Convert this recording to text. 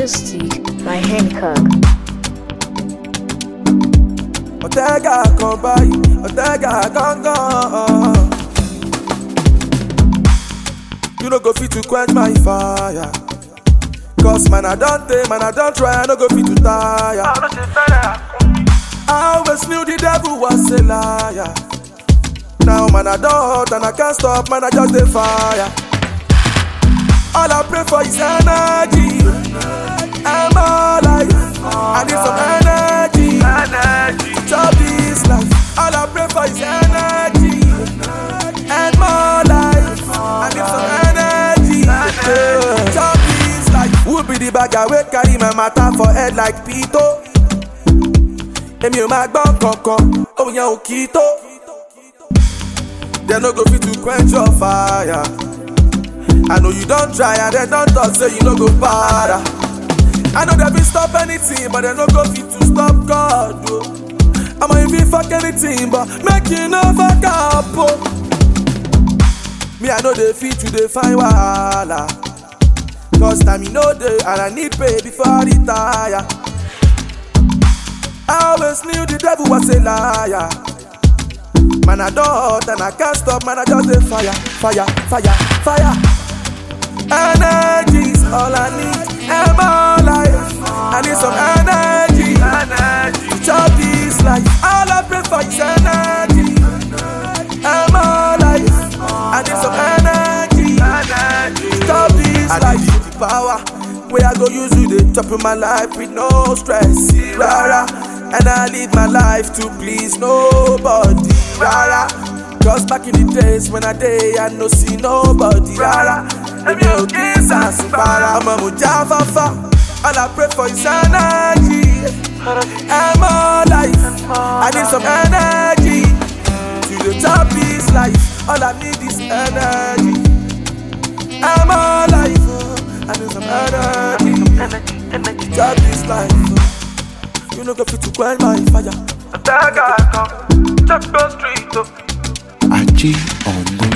Acoustic by Hancock. Ọ̀tẹ́gà kan báyìí, ọ̀tẹ́gà gángan. You no go fit to quench my fire. Cause man I don tey, man I don try, I no go fit to tire. I always knew the devil was a liar. Now man I don hot and I can't stop, man I just dey fire. All I pray for is energy. I'm alive. I need some energy. To chop this life. All I pray for is energy. And more life. I need some energy. To chop this life. Who be the bagger wey carry my matter for head like Pito? Èmi ò máa gbọ́ kankan, òun yẹn ò kì í tó. Dem no go fit to quench your fire. I know you don't try and they don't talk say you no go para. I know they fit stop anything but they no go fit to stop God. Oh. I'ma if you fuck anything but make you no fuck up. Oh. Me I know they fit to dey find wahala. Cause time you know dey and I need pay before I retire. I always knew the devil was a liar. Man I don hot and I can't stop man I just dey fire, fire, fire, fire. Energy's all I need. And my life. I need some energy. To chop this life. All I pray for is energy. And my life. I need some energy. To chop this life. The power. Where I go use you, they chop in my life with no stress. Rara. And I live my life to please nobody. Rara. Cause back in the days when I day, I no see nobody. Rara. Èmi ò kí ń sàṣùpara. Ọmọ mo já fáfá. All I pray for is energy. I'm alive. I need some energy. To the top this life. All I need is energy. I'm alive. I need some energy. Top this life. You no go fit to quench my fire. Attack, I come. Check the street, oh. Ají ọ̀nà